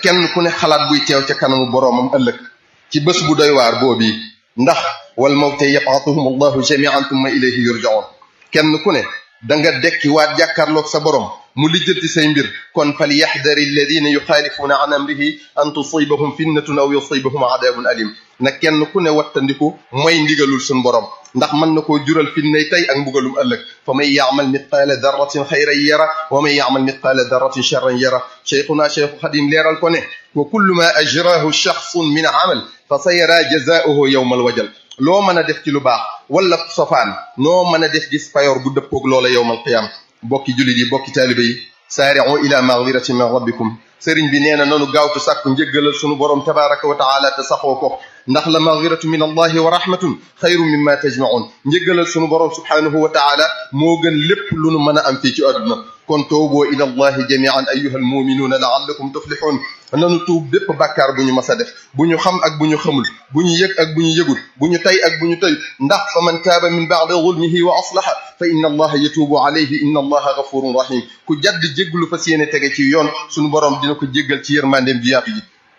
kenn ku ne xalaat buy teew ca kanamu boroomam ëllëg ci bés bu doy waar boobii ndax wal mawte yab'athuhum allahu jami'an thumma ilayhi yurja'un kenn ku ne da nga dekki waat jàkkaarloog sa borom mu lijjanti say mbir kon fal yaxdari alladina yuxaalifuuna an amrihi an tusibahum fitnatun aw yusibahum adabun alim na kenn ku ne wattandiku mooy ndigalul suñ borom ndax mën na koo jural fitnay tey ak mbugalum ëllëg fa man yaamal mitqaala darratin xayran yara wa man yaamal mitqaala darratin charran yara cheikhuna cheikhu xadim leeral ko ne wa kullu ma ajrahu shaxsun min amal fa sa yara jazaauhu yowma alwajal loo mën a def ci lu baax wala sofaan noo mën a def gis payoor bu dëppoog loola yowmal qiyaama bokki jullit yi bokki taalibe yi saari'u ila magfiratin min rabbikum sëriñ bi nee na nanu gaawtu sàkku njëggalal sunu borom tabaraka wa taala te saxoo ko ndax la magfiratu min allahi wa rahmatun xayru mimma tajmaun njëggalal sunu borom subhanahu wa taala moo gën lépp lu nu mën a am fii ci àdduna kon tuuboo ila allahi jamian ayuha almuminuuna laallakum tuflixuun nanu tuub bépp bàkkaar bu ñu mas a def bu ñu xam ak bu ñu xamul bu ñu yëg ak bu ñu yëgul bu ñu tay ak bu ñu tay ndax fa man taaba min baadi zulmihi wa aslaha fa inna allaha yatuubu alayhi inna allaha gafurun rahim ku jadd jégglu fas yéene tege ci yoon sunu borom dina ko jéggal ci yërmandeem ji yaatu ji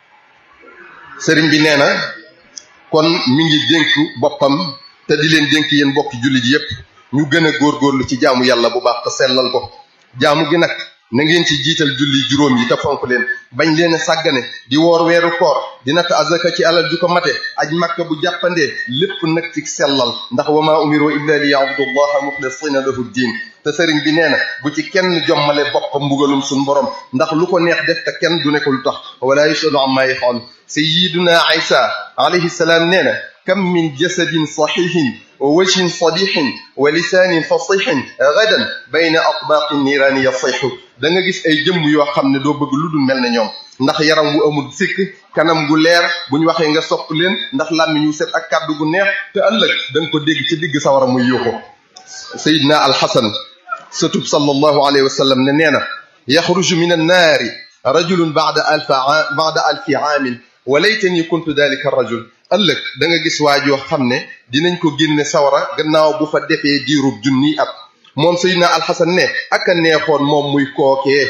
sëriñ bi nee na kon mi ngi dénk boppam te di leen dénk yéen bokki jullit yépp ñu gën a góorgóorlu ci jaamu yàlla bu baax te sellal ko jaamu gi nag na ngeen ci jiital julli juróom yi te fonk leen bañ leen a sàggane di woor weeru koor di natt azaka ci alal ju ko mate aj makka bu jàppandee lépp nag ci sellal ndax wa maa umiru illa li ya'budullaha muxlisina lahu diin te sëriñ bi nee na bu ci kenn jommale boppam mbugalum suñ borom ndax lu ko neex def te kenn du ne ko lu tax wala yusalu amma yafaal sayyiduna isa alayhi salaam nee na kam min jasadin saxiixin wa wajhin sadixin wa lisaanin fasixin gadan bayna atbaaqi niiraani yasixu da nga gis ay jëmm yoo xam ne doo bëgg lu dul mel ne ñoom ndax yaram wu amul sikk kanam gu leer bu ñu waxee nga sopp leen ndax làmmiñ wu set ak kàddu gu neex te ëllëg da nga ko dégg ci digg sawara muy yuuxu sayidna alxasan satub sallallahu alayhi wa sallam ne nee na yaxruju min annaari rajulun baada alfa baada alfi aamin wa laytani kuntu dalika rajul ëllëg da nga gis waa joo xam ne dinañ ko génne sawara gannaaw bu fa defee diirub junniy at moom Seydina Alxasan ne ak a neexoon moom muy kookee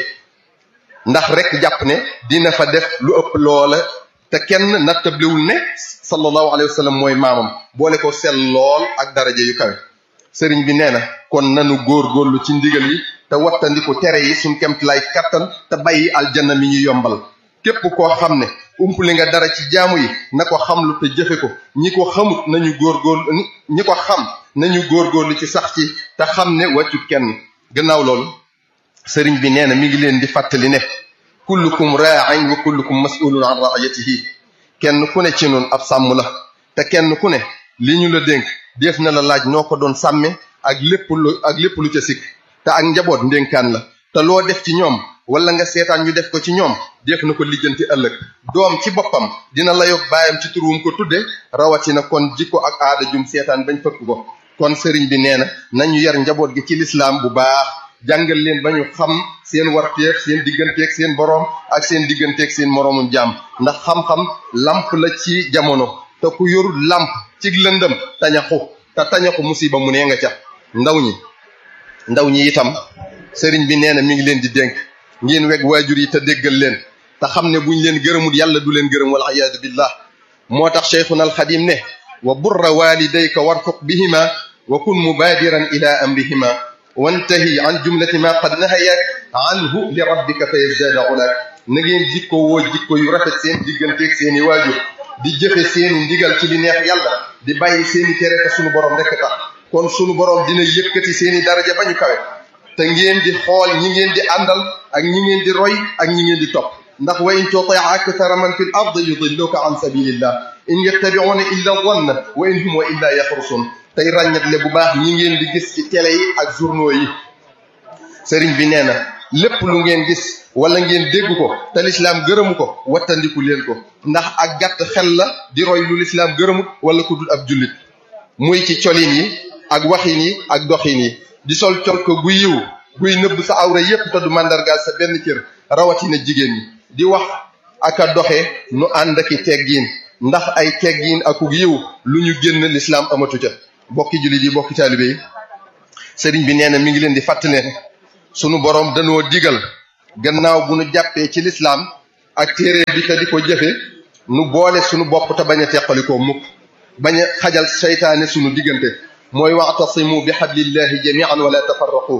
ndax rek jàpp ne dina fa def lu ëpp loola te kenn nattablewul ne sallallahu alayhi wa sallam mooy maamam boole ko sell lool ak daraja yu kawe sëriñ bi nee na kon nanu góorgóorlu ci ndigal yi te wattandiku tere yi suñ kemt lay kattan te bàyyi aljanna mi ñu yombal képp koo xam ne umpule nga dara ci jaamu yi na ko xamlu te jëfe ko ñi ko xamut nañu góorgóorlu ñi ko xam nañu góorgóorlu ci sax ci te xam ne wàccut kenn gannaaw loolu sëriñ bi nee na mi ngi leen di fàttali ne kullukum raain wa kullukum mas'ulun an raayatihi kenn ku ne ci noonu ab sàmm la te kenn ku ne li ñu la dénk def na la laaj noo ko doon sàmme ak lépp lu ak lépp lu ca sikk te ak njaboot ndénkaan la te loo def ci ñoom wala nga seetaan ñu def ko ci ñoom def na ko lijjanti ëllëg doom ci boppam dina la yog baayam ci turuwum ko tudde rawatina kon jikko ak aada jum seetaan bañ fëkk ko kon sëriñ bi nee na nañu yar njaboot gi ci lislaam bu baax jàngal leen ba ñu xam seen warteef seen digganteeg seen boroom ak seen digganteeg seen moroomum jaam ndax xam-xam lamp la ci jamono te ku yorul lamp ci lëndëm tañaxu te tañaxu musiba mu nee nga ca ndaw ñi ndaw ñi itam sëriñ bi nee na mi ngi leen di dénk ngeen weg waajur yi te déggal leen te xam ne buñ leen gërëmul yàlla du leen gërëm wal iyaadu billah moo tax cheikhuna alxadim ne wa burra walidayka warfuq bihima wa kun mubadiran ila amrihima wantahi an jumlati ma qad nahayak anhu li rabbika fa yazdaada ulak na ngeen jikko woo jikko yu rafet seen digganteeg seeni waajur di jëfe seeni ndigal ci li neex yàlla di bàyyi seeni tere te sunu borom rekk tax kon sunu borom dina yëkkati seeni daraja ba ñu kawe te ngeen di xool ñi ngeen di àndal ak ñi ngeen di roy ak ñi ngeen di topp ndax wa in tuti akthara man fi l ard yudilluka an sabilillah in yattabi'una illa dhanna wa in hum wa illa yaxrusun tey ràññatle bu baax ñi ngeen di gis ci télé yi ak journaux yi sëriñ bi nee na lépp lu ngeen gis wala ngeen dégg ko te lislaam gërëmu ko wattandiku leen ko ndax ak gàtt xel la di roy lu lislaam gërëmut wala ku dul ab jullit muy ci colin yi ak waxin yi ak doxin yi di sol col ko gu yiw guy nëbb sa awra yépp te du màndargaal sa benn cër rawatina jigéen ñi di wax ak a doxe nu ànd aki teggiin ndax ay teggiin akuk yiw lu ñu génn lislaam amatu ca bokki jullit yi bokki taalibe yi sëriñ bi nee na mi ngi leen di fàttali ne sunu boroom danoo digal gannaaw bu nu jàppee ci lislaam ak téere bi te di ko jëfe nu boole sunu bopp te bañ a teqalikoo mukk bañ a xajal seytaane sunu diggante mooy wa'tasimu bi hablillahi jami'an wala tafarraqu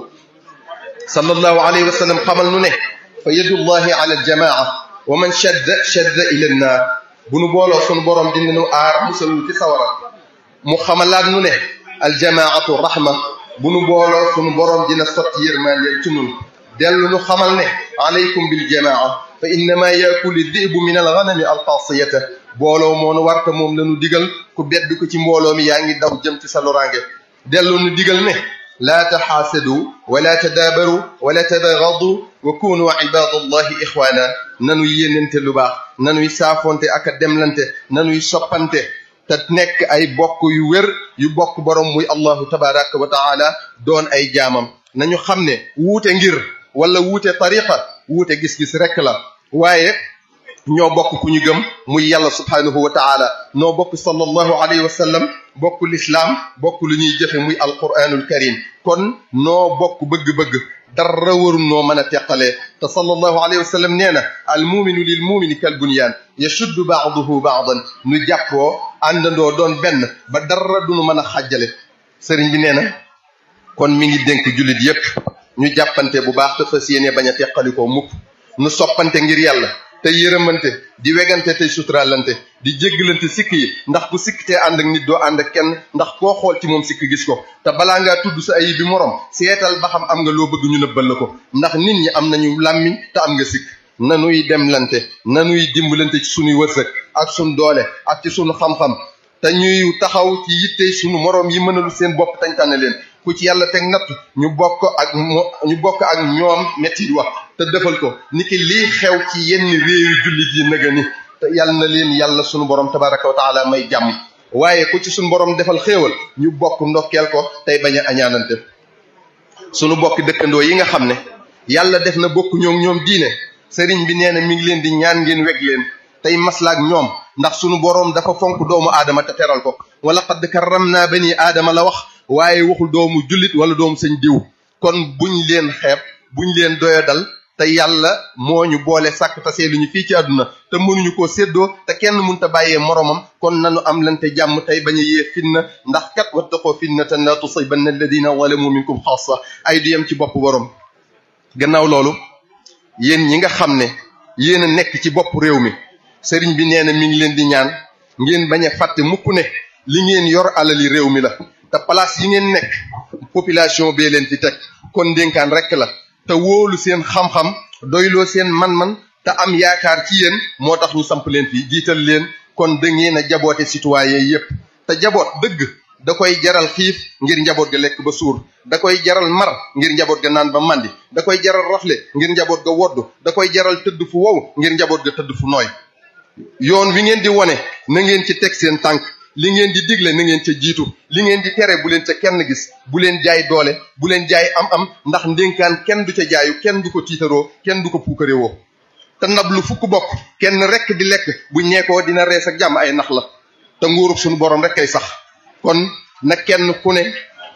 sallallahu alayhi wa sallam xamal nu ne fa yadullahi ala aljamaa wa man shadda shadda ila nnaar bu nu booloo sunu borom dina nu aar musal nu ci sawara mu xamalaat nu ne aljamaatu rahma bu nu booloo sunu borom dina sotti yërmande ci nun dellu nu xamal ne alaykum bil jamaa fa innama yakulu dibu min alganami alxaasiyata booloo moonu warta moom la nu digal ku bedd ko ci mbooloo mi yaa ngi daw jëm ci sa loraange dellu nu digal ne laa taxaasadu wala tadaabaru wala tabaagadu wa kunu ibadallahi ixwaana nanuy yéenante lu baax nanuy saafonte ak a demlante nanuy soppante te nekk ay bokk yu wér yu bokk borom muy allahu tabaraka wa taala doon ay jaamam nañu xam ne wuute ngir wala wuute tariqa wuute gis-gis rekk la waaye ñoo bokk ku ñu gëm muy yàlla subhanahu wa taala noo bokk sallallahu alayhi wa sallam bokk lislaam bokk lu ñuy jëfe muy alquranul karim kon noo bokk bëgg-bëgg dara waru noo mën a teqalee te sallallahu alayhi wa sallam nee na al muminu lil mumini kal bunyaan yashuddu baaduhu baadan nu jàppoo àndandoo doon benn ba dara duñu mën a xàjjale sëriñ bi nee na kon mi ngi dénk jullit yépp ñu jàppante bu baax te fas yéene bañ a teqalikoo mukk nu soppante ngir yàlla te yërëmante di wegante tey suturaalante di jéggalante sikk yi ndax ku sikk te ànd ak nit doo ànd ak kenn ndax koo xool ci moom sikk gis ko te balaa ngaa tudd sa ayib bi morom seetal ba xam am nga loo bëgg ñu nëbbal la ko ndax nit ñi am nañu làmmiñ te am nga sikk nanuy demlante nanuy dimbalante ci sunuy wërsëg ak sunu doole ak ci sunu xam-xam te ñuy taxaw ci yitte sunu moroom yi mënalu seen bopp tañ tànn leen ku ci yàlla teg natt ñu bokk ak ñu bokk ak ñoom metti wax te defal ko niki lii xew ci yenn réewi jullit yi nëga ni te yàlla na leen yàlla sunu borom tabaraka wa taala may jàmm waaye ku ci sunu borom defal xéewal ñu bokk ndokkeel ko tey bañ a añaanante sunu bokk dëkkandoo yi nga xam ne yàlla def na bokk ñoom ñoom diine sëriñ bi nee na mi ngi leen di ñaan ngeen weg leen tey maslaak ñoom ndax sunu borom dafa fonk doomu aadama te teral ko wala qad karramna bani aadama la wax waaye waxul doomu jullit wala doomu sëñ diw kon buñ leen xeeb buñ leen doyadal te yàlla moo ñu boole sàkk tasee lu ñu fii ci àdduna te mënuñu koo séddoo te kenn mënta bàyyee moromam kon nanu am lante jàmm tey bañ a yee fitna ndax kat wattaqoo fitnatan la tusibanna alladina zalamu minkum xaasa ay du yem ci bopp borom gannaaw loolu yéen ñi nga xam ne yéen a nekk ci bopp réew mi sëriñ bi nee na mi ngi leen di ñaan ngeen bañ a fàtte mukk ne li ngeen yor alali réew mi la te place yi ngeen nekk population bee leen fi teg kon ndénkaan rekk la te wóolu seen xam-xam doyloo seen man-man te am yaakaar ci yéen moo tax ñu samp leen fi jiital leen kon da ngeen a jaboote citoyen yépp te jaboot dëgg da koy jaral xiif ngir njaboot ga lekk ba suur da koy jaral mar ngir njaboot ga naan ba màndi da koy jaral rafle ngir njaboot ga woddu da koy jaral tëdd fu wow ngir njaboot ga tëdd fu nooy yoon wi ngeen di wone na ngeen ci teg seen tànk li ngeen di digle na ngeen ca jiitu li ngeen di tere bu leen ca kenn gis bu leen jaay doole bu leen jaay am-am ndax ndénkaan kenn du ca jaayu kenn du ko tiitaroo kenn du ko puukarewoo te ndab lu fukk bokk kenn rekk di lekk bu ñeekoo dina rees ak jàmm ay nax la te nguurug suñu borom rek kay sax kon na kenn ku ne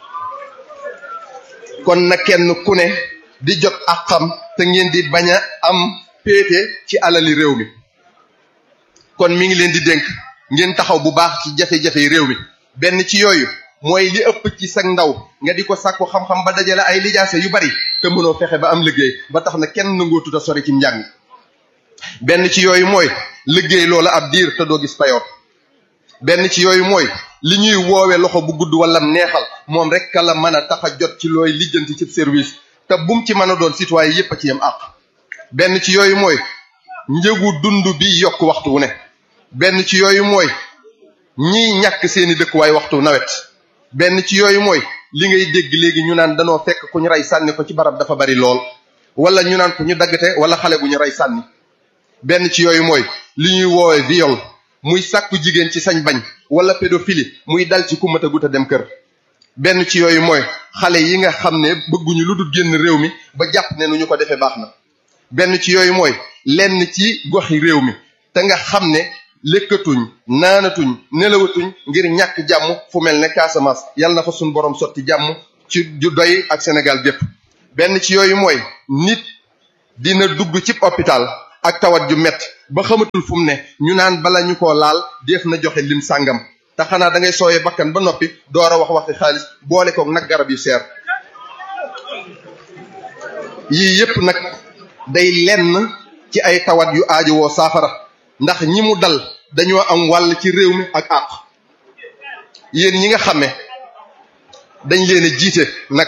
kon na kenn ku ne di jot ak xam te ngeen di bañ a am péete ci alali réew mi kon mi ngi leen di dénk ngeen taxaw bu baax ci jafe-jafe réew mi benn ci yooyu mooy li ëpp ci sag ndaw nga di ko sàkku xam-xam ba dajale ay lijaase yu bari te mënoo fexe ba am liggéey ba tax na kenn nangoo tuta sori ci njàng benn ci yooyu mooy liggéey loola ab diir te doo gis payoor benn ci yooyu mooy li ñuy woowe loxo bu gudd wala neexal moom rek ka la mën a tax a jot ci looy lijjanti ci service te bum ci mën a doon citoyen yépp a ci yem àq benn ci yooyu mooy njëgu dund bi yokk waxtu wu ne benn ci yooyu mooy ñiy ñàkk seeni dëkkuwaay waxtu nawet benn ci yooyu mooy li ngay dégg léegi ñu naan danoo fekk ku ñu rey sànni ko ci barab dafa bari lool wala ñu naan ku ñu daggate wala xale bu ñu rey sànni benn ci yooyu mooy li ñuy woowe viol muy sàkku jigéen ci sañ bañ wala pédophilie muy dal ci ku mat a gut a dem kër benn ci yooyu mooy xale yi nga xam ne bëgguñu lu dul génn réew mi ba jàpp ne nu ñu ko defee baax na benn ci yooyu mooy lenn ci goxi réew mi te nga xam ne lekkatuñ naanatuñ nelawatuñ ngir ñàkk jàmm fu mel ne Casamance yàlla na fa suñu borom sotti jàmm ci ju doy ak Sénégal gépp benn ci yooyu mooy nit dina dugg ci hôpital ak tawat ju mett ba xamatul fu mu ne ñu naan bala ñu koo laal def na joxe lim sàngam te xanaa da ngay sooyee bakkan ba noppi door a wax waxi xaalis boole koog nag garab yu seer yii yépp nag day lenn ci ay tawat yu aajowoo saafara ndax ñi mu dal dañoo am wàll ci réew mi ak àq yéen ñi nga xame dañ leen a jiite nag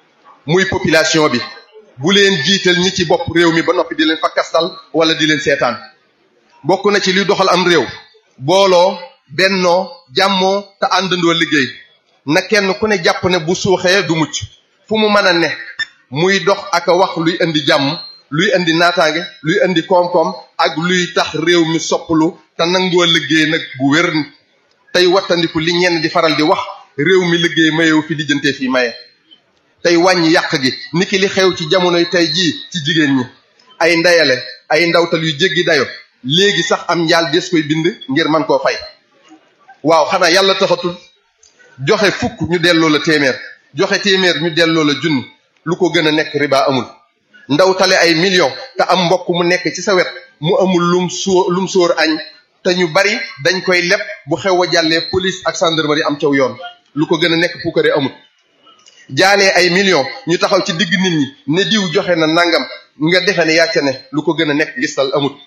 muy population bi bu leen jiital ñi ci bopp réew mi ba noppi di leen fa kastal wala di leen seetaan bokk na ci li doxal am réew booloo bennoo jàmmoo te àndandoo liggéey na kenn ku ne jàpp ne bu suuxee du mucc fu mu mën a ne muy dox ak a wax luy indi jàmm luy indi naataange luy indi koom-koom ak luy tax réew mi soppalu te nangoo liggéey nag bu wér tey wattandiku li ñenn di faral di wax réew mi liggéey mayewu fi lijjantee fii maye tey wàññi yàq gi niki li xew ci jamonoy tey jii ci jigéen ñi ay ndeyale ay ndawtal yu jéggi dayo léegi sax am njaal des koy bind ngir man koo fay waaw xanaa yàlla taxatul joxe fukk ñu delloo la téeméer joxe téeméer ñu delloo la junni lu ko gën a nekk riba amul ndawtale ay millions te am mbokk mu nekk ci sa wet mu amul lum sóor lum sóor añ te ñu bari dañ koy leb bu xew a jàllee police ak gendarmerie am caw yoon lu ko gën a nekk puukare amul jaalee ay millions ñu taxaw ci digg nit ñi ne diw joxe na nangam nga defe ne yàcca ne lu ko gën a nekk gistal amut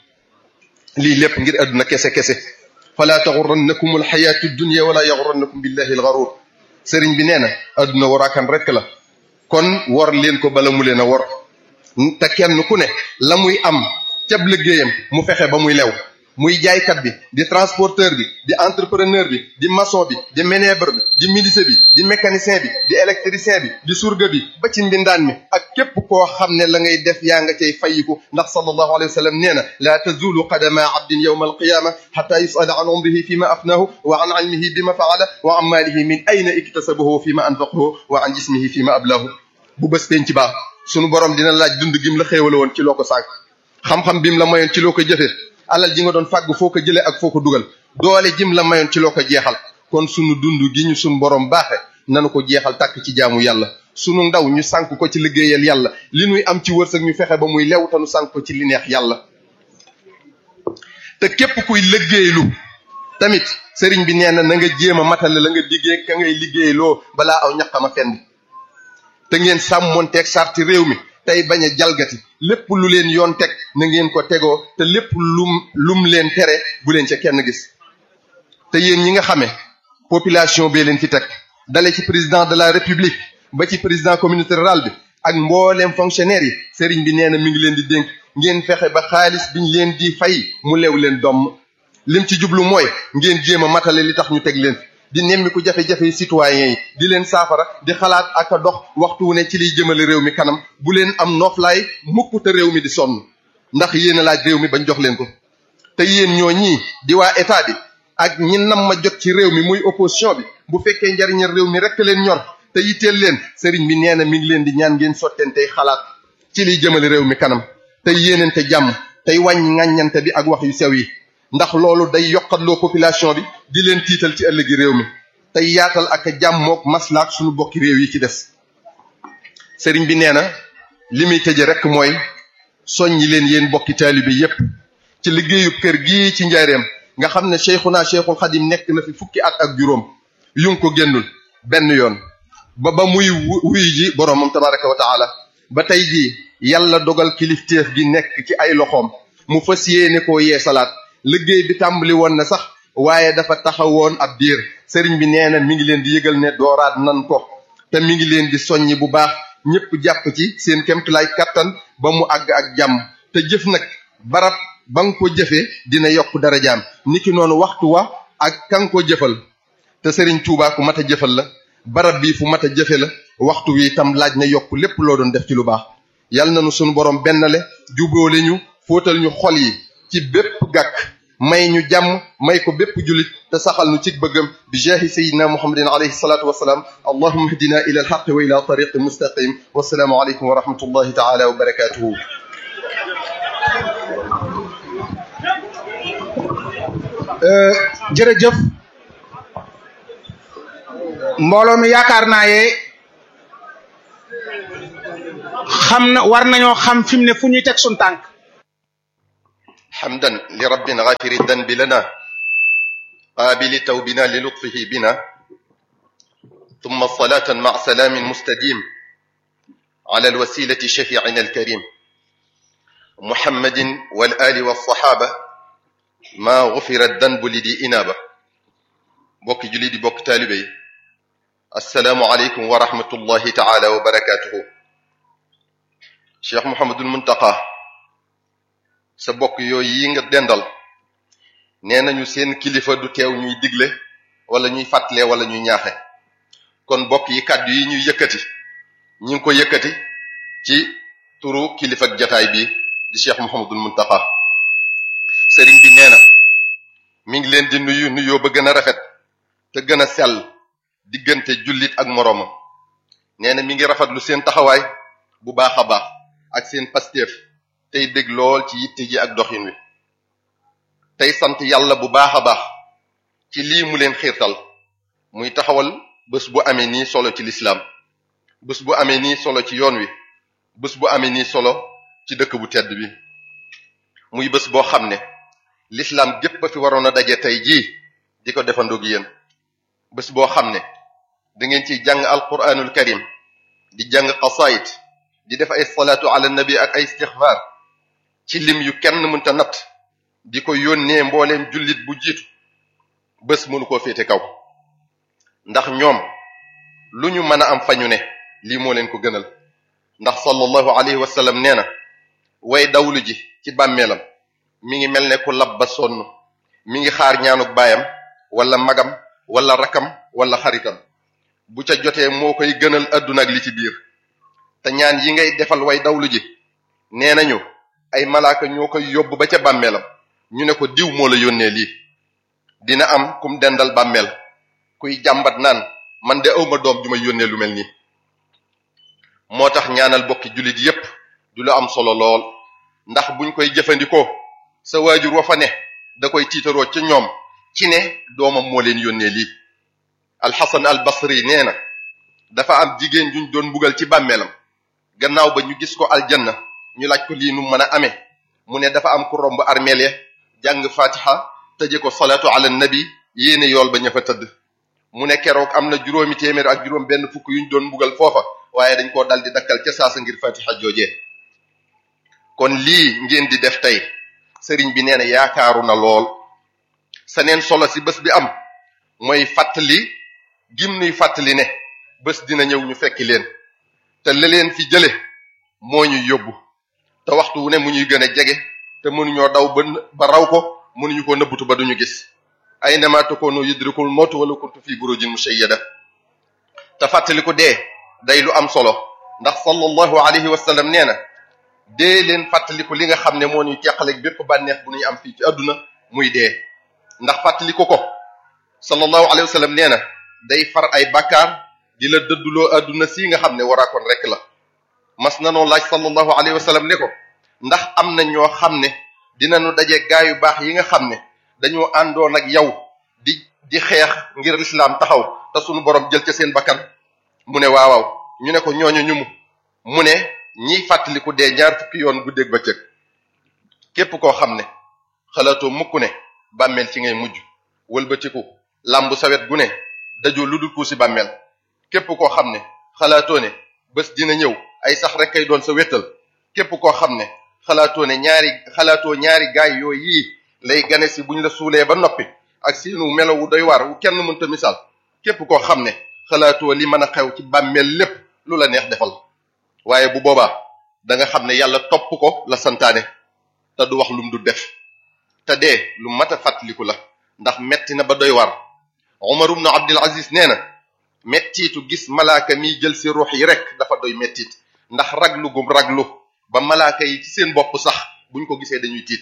lii lépp ngir àdduna kese kese fala taxurannakum alxayaatu dunia wala yaxurannakum billahi alxarur sëriñ bi nee na àdduna waraakan rekk la kon wor leen ko bala mu leen a wor te kenn ku ne la muy am cab liggéeyam mu fexe ba muy lew muy jaaykat bi di transporteur bi di entrepreneur bi di maçon bi di ménèbre bi di menuisier bi di mécanicien bi di électricien bi di surga bi ba ci mbindaan mi ak képp koo xam ne la ngay def yaa nga cay fayiku ndax sallallahu alayhi wa sallam nee na laa tazulu qadama abdin yawma alqiyama xata yusala an umrihi fi ma afnahu wa an ilmihi bi ma faala wa an maalihi min ayna iktasabahu fi ma anfaqahu wa an jismihi fi ma ablahu bu bés penc baax sunu borom dina laaj dund gim la xéewale woon ci loo ko sànq xam-xam bim la mayoon ci loo ko jëfe alal ji nga doon fàgg foo ko jëlee ak foo ko dugal doole jim la mayoon ci loo ko jeexal kon sunu dund gi ñu sunu borom baaxe nanu ko jeexal tàkk ci jaamu yàlla sunu ndaw ñu sànk ko ci liggéeyal yàlla li nuy am ci wërsëg ñu fexe ba muy lew te nu sànk ko ci li neex yàlla te képp kuy liggéeylu tamit sëriñ bi nee na na nga jéem a matale la nga diggee ka ngay liggéeyloo balaa aw ñaqama fenn te ngeen sàmmonteeg sarti réew mi tey bañ a jalgati lépp lu leen yoon teg na ngeen ko tegoo te lépp lum lum leen tere bu leen ca kenn gis te yéen ñi nga xamee population bee leen fi teg dale ci président de la république ba ci président communauté rurale bi ak mbooleem fonctionnaire yi sëriñ bi nee na mi ngi leen di dénk ngeen fexe ba xaalis biñ leen di fay mu lew leen domm lim ci jublu mooy ngeen jéem a matale li tax ñu teg leen di nemmiku jafe-jafe citoyens yi di leen saafara di xalaat ak a dox waxtu wu ne ci liy jëmale réew mi kanam bu leen am noflaay mukk te réew mi di sonn ndax yéen a laaj réew mi bañ jox leen ko te yéen ñoo ñii di waa état bi ak ñi nam ma jot ci réew mi muy opposition bi bu fekkee njariñal réew mi rekk leen ñor te yitteel leen sëriñ bi nee na mi ngi leen di ñaan ngeen sotteen tey xalaat ci liy jëmale réew mi kanam tey yéenante jàmm tey wàññi ŋàññante bi ak wax yu sew yi ndax loolu day yokkatloo population bi di leen tiital ci ëllëgi réew mi tey yaatal ak jàmmook maslaak suñu bokki réew yi ci des sëriñ bi nee na li muy tëje rek mooy soññi leen yéen bokki taalibe yépp ci liggéeyu kër gii ci njaareem nga xam ne cheikhuna cheikhul xadim nekk na fi fukki at ak juróom yu ngi ko génnul benn yoon ba ba muy wuy ji boroomam tabaraka wa taala ba tey jii yàlla dogal kilifteef gi nekk ci ay loxoom mu fas yéene koo yee salaat liggéey bi tàmbali woon na sax waaye dafa taxawoon ab diir sëriñ bi nee na mi ngi leen di yëgal ne dooraat nan ko te mi ngi leen di soññi bu baax ñëpp jàpp ci seen kemtulaay kattan ba mu àgg ak jàmm te jëf nag barab ba nga ko jëfee dina yokk darajaam niki noonu waxtu wa ak ka nga ko jëfal te sëriñ Tuubaa ku mat a jëfal la barab bii fu mat a jëfe la waxtu wi itam laaj na yokk lépp loo doon def ci lu baax yal na nu sunu borom bennale jubóole ñu fóotal ñu xol yi ci bépp gàkk may ñu jàmm may ko bépp jullit te saxal nu ci bëggam bi jaahi sayidina muhammadin alayhi salatu wasalaam allahumma hdina ila alxaqi wa ila tariqi mustaqim wasalaamu aleykum wa rahmatullahi taala wa barakatuhu jërëjëf mbooloo mi yaakaar naa yee xam na war nañoo xam fi mu ne fu ñuy teg suñ tànk حمدا لرب غافر الذنب لنا قابل توبنا للطفه بنا ثم صلاة مع سلام مستديم على الوسيلة شفيعنا الكريم محمد والآل والصحابة ما غفر الذنب لدي إنابة بوك جليد بوك تالبي السلام عليكم ورحمة الله تعالى وبركاته Cheikh Mouhamadul Muntaqa sa bokk yooyu yi nga dendal nee nañu seen kilifa du teew ñuy digle wala ñuy fàttale wala ñuy ñaaxe kon bokk yi kàddu yi ñuy yëkkati ñi ngi ko yëkkati ci turu kilifa ak jataay bi di Cheikh Mouhamadul Muntaqa sëriñ bi nee na mi ngi leen di nuyu nuyoo ba gën a rafet te gën a sell diggante jullit ak moroomam nee na mi ngi rafetlu seen taxawaay bu baax a baax ak seen pasteef tey dégg lool ci yitte ji ak doxin wi tey sant yàlla bu baax a baax ci lii mu leen xiirtal muy taxawal bés bu amee nii solo ci lislaam bés bu amee nii solo ci yoon wi bés bu amee nii solo ci dëkk bu tedd bi muy bés boo xam ne lislaam gépp a fi waroon a daje tey jii di ko defandoog yéen bés boo xam ne da ngeen ciy jàng alquranul karim di jàng qasaayid di def ay salaatu ala nabi ak ay istixfaar ci lim yu kenn mënta natt di ko yónnee mbooleem jullit bu jiitu bés mënu koo féete kaw ndax ñoom lu ñu mën a am fañu ne lii moo leen ko gënal ndax sallallahu alayhi wa sallam nee na way dawlu ji ci bàmmeelam mi ngi mel ne ku lab ba sonn mi ngi xaar ñaanuk baayam wala magam wala rakam wala xaritam bu ca jotee moo koy gënal àdduna ak li ci biir te ñaan yi ngay defal way dawlu ji nee nañu ay malaaka ñoo koy yóbbu ba ca bàmmeelam ñu ne ko diw moo la yónnee lii dina am kum dendal bàmmeel kuy jàmbat naan man de awma doom ju ma yónnee lu mel nii moo tax ñaanal bokki jullit yépp du lu am solo lool ndax buñ koy jëfandikoo sa waajur wa fa ne da koy tiitaroo ca ñoom ci ne doomam moo leen yónnee lii alxasan al basri nee na dafa am jigéen juñ doon mbugal ci bàmmeelam gannaaw ba ñu gis ko aljanna ñu laaj ko lii nu mën a amee mu ne dafa am ku romb armeel ya jàng fatiha tëje ko salaatu ala nabi yéene yool ba ña fa tëdd mu ne keroog am na juróomi téeméer ak juróom benn fukk yuñ doon mbugal foofa waaye dañ koo dal di dakkal ca saasa ngir fatiha joojee kon lii ngeen di def tey sëriñ bi nee na yaakaaru na lool sa neen solo si bés bi am mooy fàttali gim nuy fàttali ne bés dina ñëw ñu fekki leen te la leen fi jële moo ñuy yóbbu te waxtu wu ne mu ñuy gën a jege te mënuñoo daw ba ba raw ko mënuñu ko nëbbutu ba duñu gis aynama takunu yudrikul mawtu wala kuntu fi burujin mushayyada te fàttali ko dee day lu am solo ndax sallallahu alayhi wa sallam nee na dee leen fàttaliku li nga xam ne moo ñuy teqaleeg bépp bànneex bu ñuy am fii ci àdduna muy dee ndax fàttaliku ko sallallahu alayhi wa sallam nee na day far ay bakkaar di la dëdduloo àdduna si nga xam ne waraakoon rek la mas nanoo laaj sallallahu alayhi wa sallam ne ko ndax am na ñoo xam ne dinañu daje gaa yu baax yi nga xam ne dañoo àndoon ak yow di di xeex ngir lislaam taxaw te sunu borom jël ca seen bakkan mu ne waawaaw ñu ne ko ñooñu ñu mu mu ne ñiy fàttaliku dee ñaar fukki yoon guddeeg bëccëg képp koo xam ne xalaatoo mukk ne bàmmeel ci ngay mujj wëlbatiku làmbu sawet gu ne dajoo lu dul kuusi bàmmeel képp koo xam ne xalaatoo ne bés dina ñëw ay sax rek kay doon sa wéttal képp koo xam ne xalaatoo ne ñaari xalaatoo ñaari gaay yooyu yii lay gane si buñ la suulee ba noppi ak seenu melo wu doy waar wu kenn mënta misaal képp koo xam ne xalaatoo li mën a xew ci bàmmeel lépp lu la neex defal waaye bu boobaa da nga xam ne yàlla topp ko la santaane te du wax lum du def te dee lu mat a fàttaliku la ndax metti na ba doy waar Umar ibn Abdul Aziz nee na mettiitu gis malaaka miy jël si ruux yi rek dafa doy mettiit ndax raglu gum raglu ba malaaka yi ci seen bopp sax buñ ko gisee dañuy tiit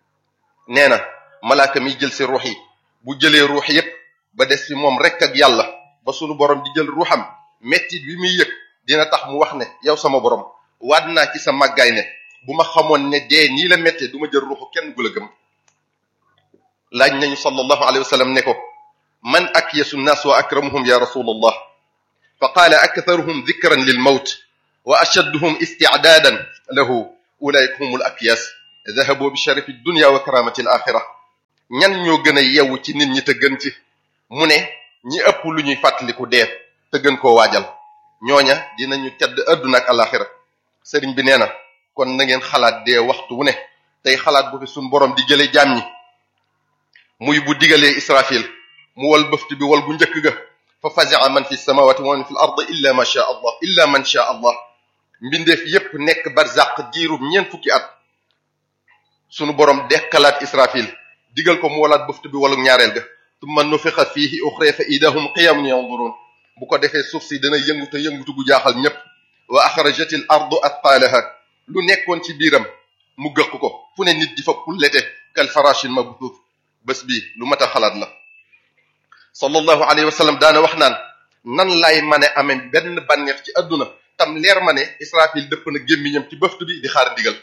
nee na malaaka miy jël si ruux yi bu jëlee ruux yépp ba des fi moom rek ak yàlla ba sunu borom di jël ruuxam mettit bi muy yëg dina tax mu wax ne yow sama borom waat naa ci sa màggaay ne bu ma xamoon ne dee nii la méttee du ma jël ruuxu kenn gu la gëm laaj nañu sallallahu alayhi wa sallam ne ko man akyasu nnaas wa akramuhum ya rasulallah fa qaala aktharuhum dhikran lil mawt wa ashadduhum isticdaadan lahu ulaika humul akyas dahabu bi sharafi dunya wa karamati al axira ñan ñoo gën a yewu ci nit ñi te gën ci mu ne ñi ëpp lu ñuy fàttaliku dee te gën koo waajal ñooña dinañu tedd adduna ak alaxira sëriñ bi nee na kon na ngeen xalaat dee waxtu wu ne tey xalaat bu fi suñ borom di jële jaam ñi muy bu digalee israfil mu wal bëft bi wal gu njëkk ga fa fazia man fi samawati wa man fi l ard illa ma sha allah illa man sha allah mbindeef yépp nekk barzaq diirub ñeent fukki at sunu borom dekkalaat israfil digal ko mu walaat bëft bi walu ñaareel ga tumma nufixa fiihi uxra fa idahum qiyamun yanzurun bu ko defee suuf si dana yënguta yëngutu gu jaaxal ñépp wa axrajat al ardu atqaalaha lu nekkoon ci biiram mu gëq ko fu ne nit di fa pullete kal farashin mabthut bés bi lu mat a xalaat la sallallahu alayhi wa sallam daana wax naan nan lay mën a amee benn bànneex ci adduna tam leer ma ne israfil dëpp na gémmiñam ci bëft bi di xaar ndigal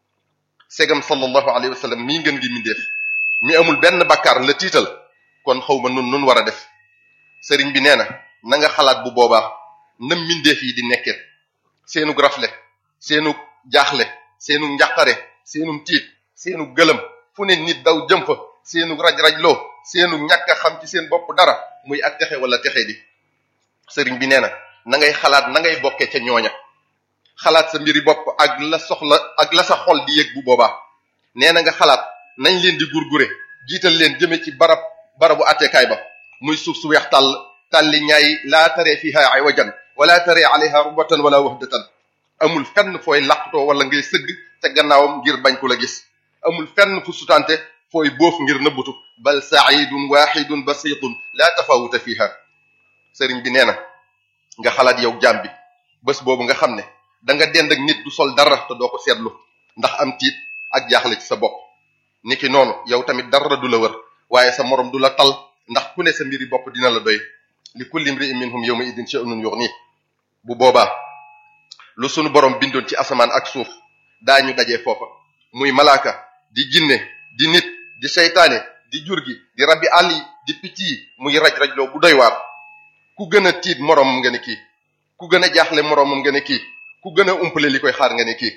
segam sallallahu alayhi wa sallam mii ngeen gi mindeef mi amul benn bakkaar la tiital kon xaw ma nun nun war a def sëriñ bi nee na na nga xalaat bu boobaa na mindeef yi di nekkee seenu rafle seenu jaaxle seenu njàqare seenu tiit seenu gëlëm fu ne nit daw jëm fa seenu raj-rajloo seenu ñàkk a xam ci seen bopp dara muy ak texe wala texe di sëriñ bi nee na na ngay xalaat na ngay bokkee ca ñooña xalaat sa mbiri bopp ak la soxla ak la sa xol di yëg bu boobaa nee na nga xalaat nañ leen di gurgure jiital leen jëme ci barab barabu attekaay ba muy suuf su weex tàll tàlli ñaay laa taree fiha iwajan wala taree alayha rubatan wala wahdatan amul fenn fooy laqtoo wala ngay sëgg ca gannaawam ngir bañ ko la gis amul fenn fu sutante fooy boof ngir nëbbutu bal saidun waxidun basitun laa tafawuta fiha sëriñ bi nee na nga xalaat yow jaam bi bés boobu nga xam ne da nga dend ak nit du sol dara te doo ko seetlu ndax am tiit ak jaaxle ci sa bopp niki noonu yow tamit dara du la wër waaye sa morom du la tal ndax ku ne sa mbiri bopp dina la doy li kulli imri'in minhum yawma idin sha'nun yughni bu boobaa lu sunu borom bindoon ci asamaan ak suuf daañu dajee foofa muy malaaka di jinne di nit di seytaane di jur gi di rabbi àll yi di picc yi muy raj-rajloo bu doy waar ku gën a tiit moroomam nga ne kii ku gën a jaaxle moroomam nga ne kii ku gën a umpale li koy xaar nga ne kii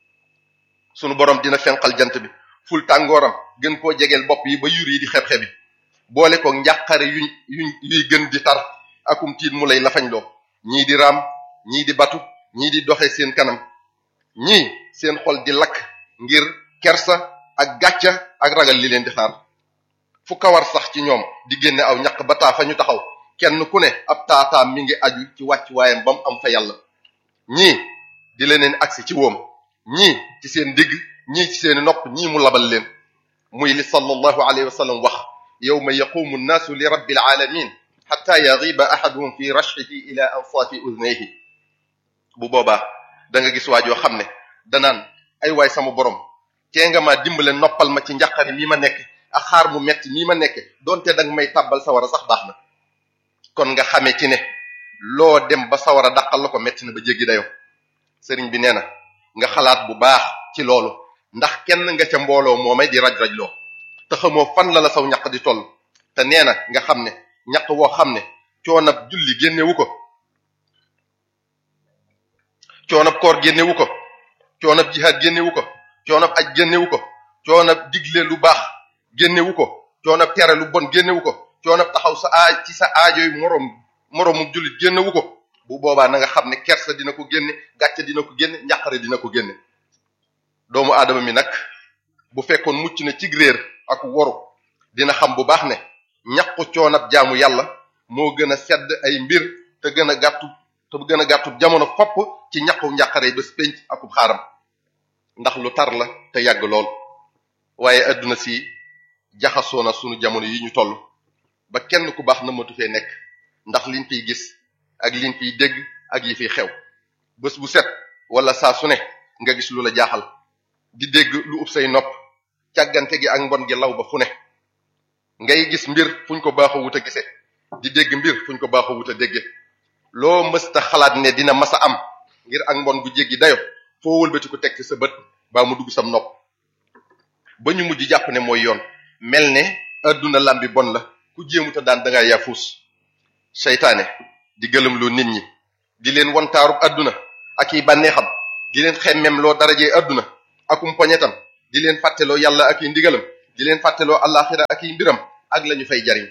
sunu borom dina fenqal jant bi ful tàngooram gën koo jegeel bopp yi ba yur yi di xeb-xebi boole ko njàqare yuñ yuñ yuy gën di tar akum tiit mu lay lafañ loo ñii di raam ñii di batu ñii di doxe seen kanam ñii seen xol di lakk ngir kersa ak gàcca ak ragal li leen di xaar fu kawar sax ci ñoom di génne aw ñaq ba taa fa ñu taxaw kenn ku ne ab taataam mi ngi aju ci wàcc waayam ba mu am fa yàlla ñii di leneen agsi ci woom ñii ci seen digg ñii ci seeni nopp ñii mu labal leen muy li sallallahu alayhi wa sallam wax yawma yaqumu nnaasu li rabbil alamin xatta yagiba ahaduhum fi rashxihi ila ansaafi udnayhi bu boobaa da nga gis waajoo xam ne danaan ay waay sama borom tee nga ma dimbale noppal ma ci njàqare mii ma nekk ak xaar mu metti mii ma nekk donte danga may tàbbal sawara sax baax na kon nga xamee ci ne loo dem ba sawara dàqal la ko metti na ba jéggi dayo sëriñ bi nee na nga xalaat bu baax ci loolu ndax kenn nga ca mbooloo moomay di raj-raj loo te xamoo fan la la saw ñaq di toll te nee na nga xam ne ñaq woo xam ne coonab julli génnewu ko coonab koor génnewu ko coonab jihaad génnewu ko coonab aj génnewu ko coonab digle lu baax génnewu ko coonab tere lu bon génnewu ko coonab taxaw sa aaj ci sa aajoy moroom moroomu jullit génnewu ko bu boobaa na nga xam ne kersa dina ko génne gàcce dina ko génne njàqare dina ko génne doomu aadama mi nag bu fekkoon mucc na cig réer ak woru dina xam bu baax ne ñaqu coonab jaamu yàlla moo gën a sedd ay mbir te gën a gàttu te gën a gàttu jamono fopp ci ñaqu njàqare bés penc akub xaaram ndax lu tar la te yàgg lool waaye adduna si jaxasoo na sunu jamono yi ñu toll ba kenn ku baax na matu fee nekk ndax liñ fiy gis ak liñ fiy dégg ak yi fiy xew bés bu set wala saa su ne nga gis lu la jaaxal di dégg lu ub say nopp càggante gi ak mbon gi law ba fu ne ngay gis mbir fuñ ko baaxoo wut a gise di dégg mbir fuñ ko baaxoo wut a dégge loo mësta xalaat ne dina masa am ngir ak mbon gu jéggi dayo foo wëlbati ko teg ci sa bët baa mu dugg sam nopp ba ñu mujj jàpp ne mooy yoon mel ne adduna lambi bon la ku jéemuta daan da ngaa yafuus seytaane di gëlëm loo nit ñi di leen wantaarub adduna ak i bànneexam di leen xemmem loo darajee adduna akum poñetam di di leen fàtteloo yàlla ak i ndigalam di leen fàtteloo àllaaxira ak i mbiram ak la ñu fay jariñ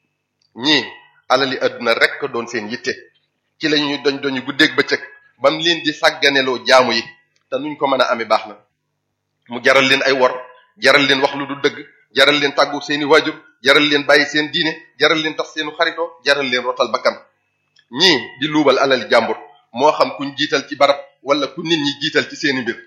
ñii alali adduna rek doon seen yitte ci la ñuy doñ doñu guddeeg bëccëg bam leen di sàgganeloo jaamu yi te nuñ ko mën a amee baax na mu jaral leen ay wor jaral leen wax lu du dëgg jaral leen tàggu seeni waajur jaral leen bàyyi seen diine jaral leen tax seenu xaritoo jaral leen rotal bakkan ñii di luubal alali jàmbur moo xam kuñ jiital ci barab wala ku nit ñi jiital ci seeni mbir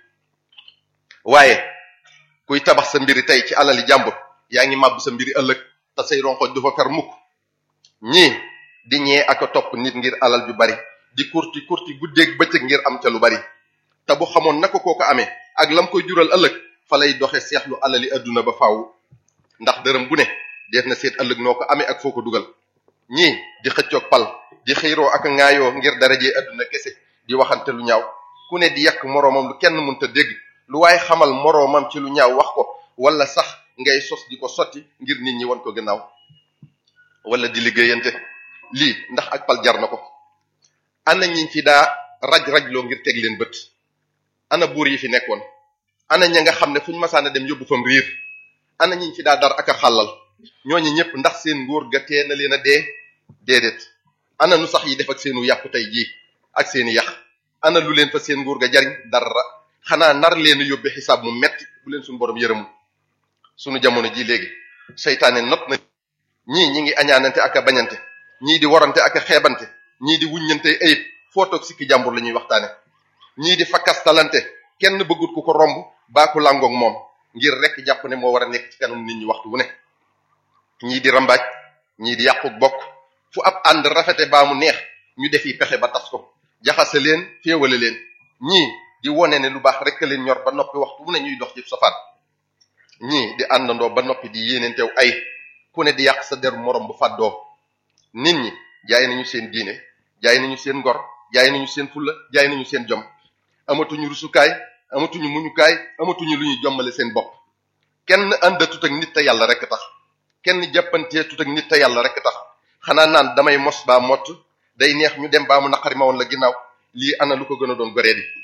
waaye kuy tabax sa mbiri tey ci alali jàmbur yaa ngi màbb sa mbiri ëllëg te say ronkoñ du fa fer mukk ñii di ñee ak a topp nit ngir alal ju bari di kurti kurti guddeeg bëccëg ngir am ca lu bari te bu xamoon naka koo ko amee ak lam koy jural ëllëg fa lay doxe seexlu alali adduna ba faaw ndax dërëm bu ne def na seet ëllëg noo ko amee ak foo ko dugal ñii di xëccoog pal di xiiroo ak ŋaayoo ngir darajee adduna kese di waxante lu ñaaw ku ne di yàq moroomam lu kenn mënta dégg lu waaye xamal moroomam ci lu ñaaw wax ko wala sax ngay sos di ko sotti ngir nit ñi won ko gannaaw wala di liggéeyante lii ndax ak pal jar na ko ana ñiñ fi daa raj-rajloo ngir teg leen bët ana buur yi fi nekkoon ana ña nga xam ne fuñ masaana dem yóbbu fam riir ana ñiñ fi daa dar ak a xàllal ñooñu ñëpp ndax seen nguur ga tee na leen a dee déedéet ana nu sax yi def ak seenu yàqu tey jii ak seeni yàq ana lu leen fa seen nguur ga jariñ dara xanaa nar leen yóbbe xisaab mu metti bu leen suñu borom yërëmul suñu jamono ji léegi seytaane not na ñii ñi ngi añaanante ak a bañante ñii di warante ak a xeebante ñii di wuññante ayib foo toog sikki jàmbur la ñuy waxtaane ñii di fakkastalante kenn bëggut ku ko romb baa ku làngoog moom ngir rek jàpp ne moo war a nekk ci kanam nit ñi waxtu wu ne ñii di rambaaj ñii di yàqu bokk fu ab ànd rafete baa mu neex ñu defi pexe ba tas ko jaxase leen féewale leen ñii di wone ne lu baax rek leen ñor ba noppi waxtu wu ne ñuy dox ci safaan ñii di àndandoo ba noppi di yéeneentew ay ku ne di yàq sa deru morom bu fàddoo nit ñi jaay nañu seen diine jaay nañu seen ngor jaay nañu seen fulla jaay nañu seen jom amatuñu rusukaay amatuñu muñukaay amatuñu lu ñuy jommale seen bopp kenn àndatut ak nit te yàlla rek tax kenn jàppantee tut ak nit te yàlla rek tax xanaa naan damay mos baa mott day neex ñu dem baa mu naqari ma woon la ginnaaw lii ana lu ko gën a doon goree di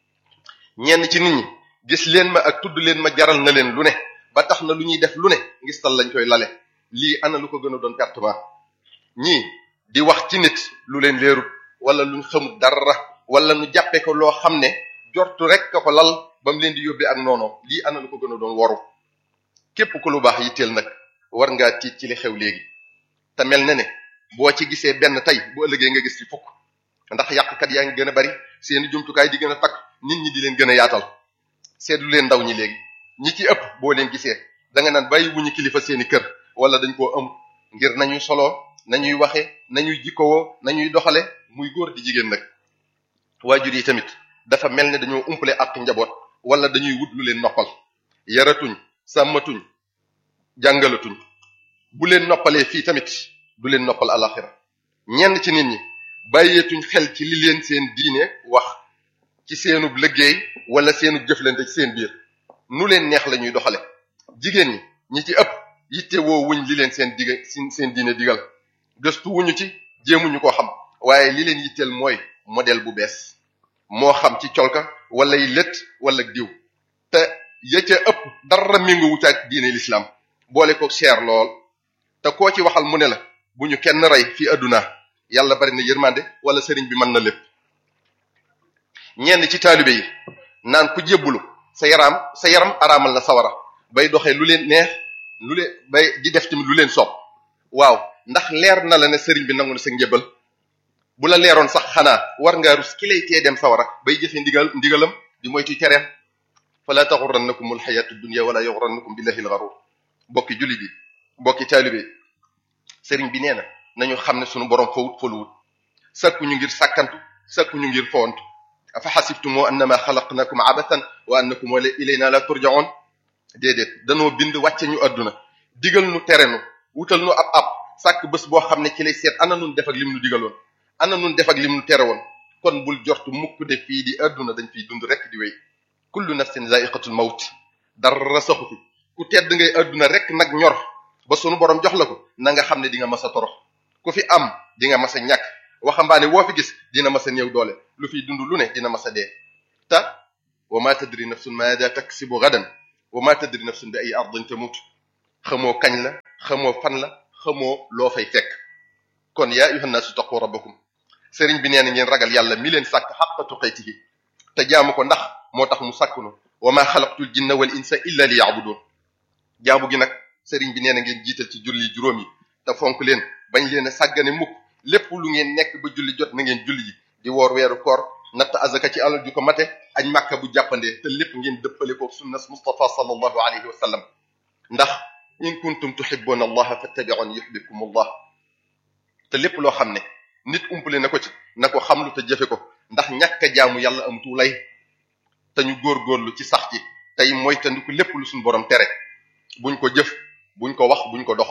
ñenn ci nit ñi gis leen ma ak tudd leen ma jaral na leen lu ne ba tax na lu ñuy def lu ne ngis tal lañ koy lale lii ana lu ko gën a doon pertement ñii di wax ci nit lu leen leerut wala luñ xamut dara wala nu jàppee ko loo xam ne jortu rek ka ko lal ba mu leen di yóbbee ak noonoom lii ana lu ko gën a doon waru képp ku lu baax yitteel nag war ngaa tiit ci li xew léegi te mel na ne boo ci gisee benn tey bu ëllëgee nga gis ci fukk ndax yàqkat yaa ngi gën a bari seeni jumtukaay di gën a takk nit ñi di leen gën a yaatal seetlu leen ndaw ñi léegi ñi ci ëpp boo leen gisee da nga naan bàyyi wuñu kilifa seeni kër wala dañ koo am ngir nañuy soloo nañuy waxe nañuy jikkowoo nañuy doxale muy góor di jigéen nag waajur yi tamit dafa mel ne dañoo umpale ak njaboot wala dañuy wut lu leen noppal yaratuñ sàmmatuñ jàngalatuñ bu leen noppalee fii tamit du leen noppal alaxira ñenn ci nit ñi bàyyeetuñ xel ci li leen seen diine wax ci seenub liggéey wala seenub jëflante ci seen biir nu leen neex la ñuy doxale jigéen ñi ñi ci ëpp yitte woo wuñ li leen seen diga seen diine digal gëstu wuñu ci jéemuñu ko xam waaye li leen yitteel mooy modèle bu bees moo xam ci colka wala yi lët wala diw te ya ca ëpp dara méngo wuta ak diine l'islam boole ko cher lool te koo ci waxal mu ne la bu ñu kenn rey fii adduna yàlla bari na yërmande wala sëriñ bi mën na lépp ñenn ci taalibe yi naan ku jébbulu sa yaram sa yaram araamal na sawara bay doxee lu leen neex lu leen bay di def tamit lu leen soob waaw ndax leer na la ne sëriñ bi nangu na sa njëbbal bu la leeroon sax xanaa war ngaa rus ki lay tee dem sawara bay jëfe ndigal ndigalam di moytu tereem fala taxurannakum alxayatu dunia wala yaxurannakum billahi alxarur bokki julli bi bokki taalibe sëriñ bi nee na nañu xam ne sunu borom fawut faluwut sakku ñu ngir sàkkantu sakku ñu ngir fowantu afa xasibtumoo annama xalaqnakum abathan wa annakum ilayna la turjaun déedéet danoo bind wàcce ñu àdduna digal nu tere nu wutal nu ab ab sàkk bés boo xam ne ci lay seet ana nun def ak lim nu digaloon ana nun def ak lim nu tere woon kon bul jortu mukk de fii di àdduna dañ fiy dund rek di wéy kullu nafsin zaiqatul mawt dara saxu fi ku tedd ngay àdduna rek nag ñor ba sunu borom jox la ko na nga xam ne di nga mas a torox ku fi am di nga mas a ñàkk waxambaane woo fi gis dina mas a néew doole lu fiy dund lu ne dina mas a dee te wa ma tadri nafsun maada taksibu gadan wa ma tadri nafsun bi ay ardin tamut xamoo kañ la xamoo fan la xamoo loo fay fekk kon yaa ayuha nnaasu taqu rabbakum sëriñ bi nee na ngeen ragal yàlla mi leen sàkk xaqa tuqatihi te jaamu ko ndax moo tax mu sàkkunu wa ma xalaqtul jinna wal insa illa li yaabudun jaamu gi nag sëriñ bi nee na ngeen jiital ci julli juróom yi te fonk leen bañ leen a sàggane mukk lépp lu ngeen nekk ba julli jot na ngeen julli ji di woor weeru koor natt azaka ci alal ju ko mate añ màkka bu jàppandee te lépp ngeen dëppale ko sunnas Mustafa sallallahu alayhi wa sallam ndax in kuntum tuhibbuna allaha fattabi'uni yuhibbukum allah te lépp loo xam ne nit umpale na ko ci na ko xamlu te jëfe ko ndax ñàkk a jaamu yàlla am tuulay te ñu góorgóorlu ci sax ci tey moytandiku lépp lu suñu borom tere buñ ko jëf buñ ko wax buñ ko dox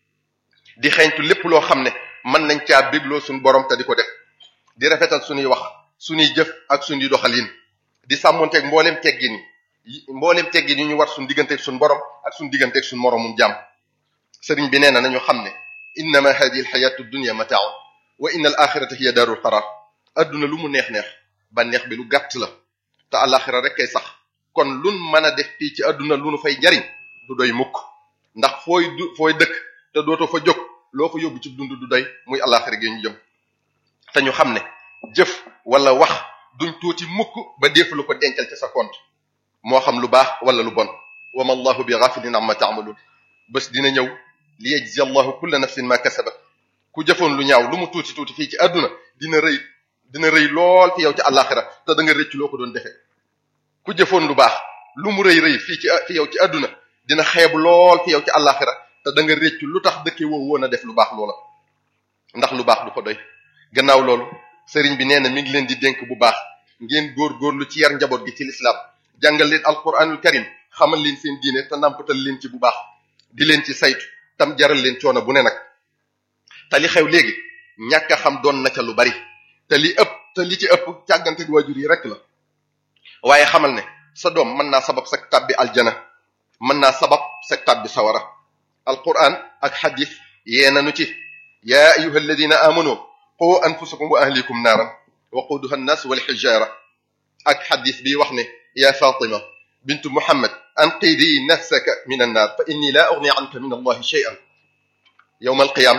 di xeeñtu lépp loo xam ne mën nañ caa bégloo suñu borom te di ko def di rafetal suñuy wax suñuy jëf ak suñuy doxalin di sàmmonteeg mbooleem teggin yi mbooleem teggin yi ñu war suñu digganteeg suñu borom ak suñu digganteeg suñu moromum jàmm sëriñ bi nee na nañu xam ne innama hadihi alxayatu dunya mataaun wa inna al axirata hiya daarul qaraar adduna lu mu neex-neex ba neex bi lu gàtt la te alaxira rek kay sax kon lun mën a def fii ci adduna lu nu fay jariñ du doy mukk ndax fooy du fooy dëkk te dootoo fa jóg loo fa yóbbu ci dund du doy muy alaxira gi ñu jëm te ñu xam ne jëf wala wax duñ tuuti mukk ba def lu ko dencal ci sa compte moo xam lu baax wala lu bon wa ma allahu bi ghafilin amma ta'malun bés dina ñëw li yajzi allahu kulla nafsin ma kasabat ku jëfoon lu ñaaw lu mu tuuti tuuti fii ci àdduna dina rëy dina rëy lool fi yow ci àllaaxira te da nga rëcc loo ko doon defee ku jëfoon lu baax lu mu rëy rëy fii ci fi yow ci àdduna dina xeeb lool fi yow ci àllaaxira te da nga rëcc lu tax dëkke woo woon a def lu baax loola ndax lu baax du ko doy gannaaw loolu sëriñ bi nee na mi ngi leen di dénk bu baax ngeen góor-góorlu ci yar njaboot gi ci lislaam jàngal leen alquranul karim xamal leen seen diine te nàmpatal leen ci bu baax di leen ci saytu tam jaral leen coono bu ne nag te li xew léegi ñàkk a xam doon na ca lu bari te li ëpp te li ci ëpp càggante waajur yi rek la waaye xamal ne sa doom mën naa sabab sa tàbbi aljana mën naa sabab sa tàbbi sawara alquran ak xadis yee nanu ci yaa ayuha alladina amanu qu anfusakum wa ahlikum naaran waquduha annas walxijara ak xadis bi wax ne ya fatima bintu muhammad anqidi nafsaka min annaar fa inni la ugni anka min allahi shay'an yowma alqiyam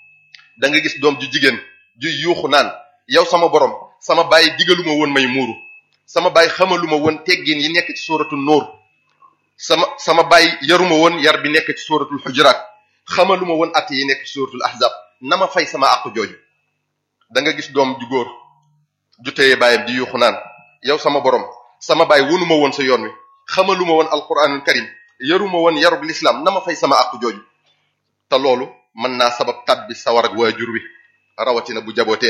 da nga gis doom ju jigéen ju yuuxu naan yow sama borom sama baay digaluma woon may muuru sama baay xamaluma woon teggin yi nekk ci suratul nuur sama sama baay yaruma woon yar bi nekk ci suratul xujuraat xamaluma woon at yi nekk ci suratul ahzab na ma fay sama àqu jooju da nga gis doom ju góor ju téye baayam di yuuxu naan yow sama borom sama baay wonuma woon sa yoon wi xamaluma woon alquranul karim yaruma woon yarub lislaam na ma fay sama àqu jooju te loolu mën naa sabab tabbi sawar ak waajur wi rawatina bu jabootee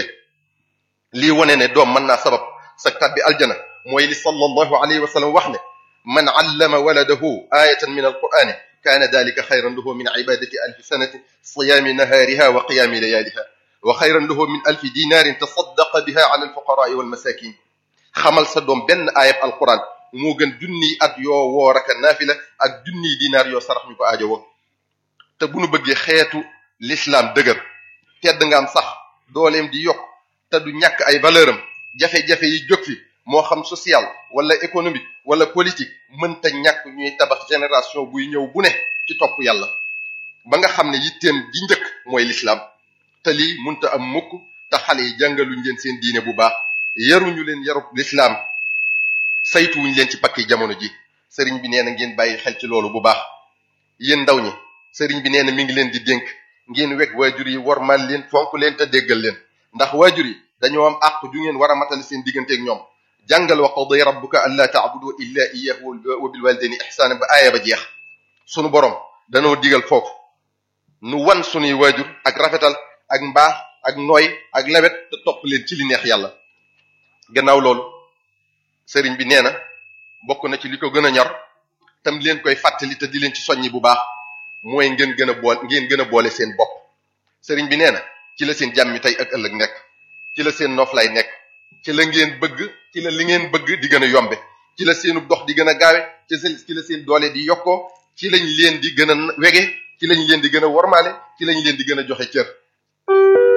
lii wone ne doom mën naa sabab sa tabbi aljana mooy li sallallahu alayhi wa sallam wax ne man allama waladahu ayatan min alqur'ani kaana dalika xayran lahu min ibadati alfi sanati siyaami nahaariha wa qiyaami layaaliha wa xayran lahu min alfi dinaarin tasaddaqa biha ala alfuqaraai walmasakin xamal sa doom benn ayab alquran moo gën junniy at yoo woor ak naafila ak junniy dinaar yoo sarax ñu ko aajo woo te bu nu bëggee xeetu l'islam dëgër tedd nga am sax dooleem di yokk te du ñàkk ay valeur am jafe-jafe yi jóg fi moo xam social wala économique wala politique mënta ñàkk ñuy tabax génération buy ñëw bu ne ci topp yàlla ba nga xam ne yitteem ji njëkk mooy l'islam te lii munta am mukk te xale yi jàngaluñ leen seen diine bu baax yaruñu leen yarub l'islam saytuwuñ leen ci pakki jamono ji sëriñ bi nee na ngeen bàyyi xel ci loolu bu baax yéen ndaw ñi sëriñ bi nee na mi ngi leen di dénk ngeen weg waajur yi wormal leen fonk leen te déggal leen ndax waajur yi dañoo am àq ju ngeen war a matale seen digganteeg ñoom jàngal wa qada rabbuka an laa taabudu illa iyyahu wa bil walidayni ihsaana ba aaya ba jeex sunu borom danoo digal foofu nu wan sunuy waajur ak rafetal ak mbaax ak nooy ak lawet te topp leen ci li neex yàlla gannaaw loolu sëriñ bi nee na bokk na ci li ko gën a ñor tam leen koy fàttali te di leen ci soññi bu baax mooy ngeen gën a boole ngeen gën a boole seen bopp sëriñ bi nee na ci la seen jàmmi tey ak ëllëg nekk ci la seen noflaay nekk ci la ngeen bëgg ci la li ngeen bëgg di gën a yombe ci la seenu dox di gën a gaawe ci ci la seen doole di yokkoo ci lañ leen di gën a wege ci lañ leen di gën a wormaale ci lañ leen di gën a joxe cër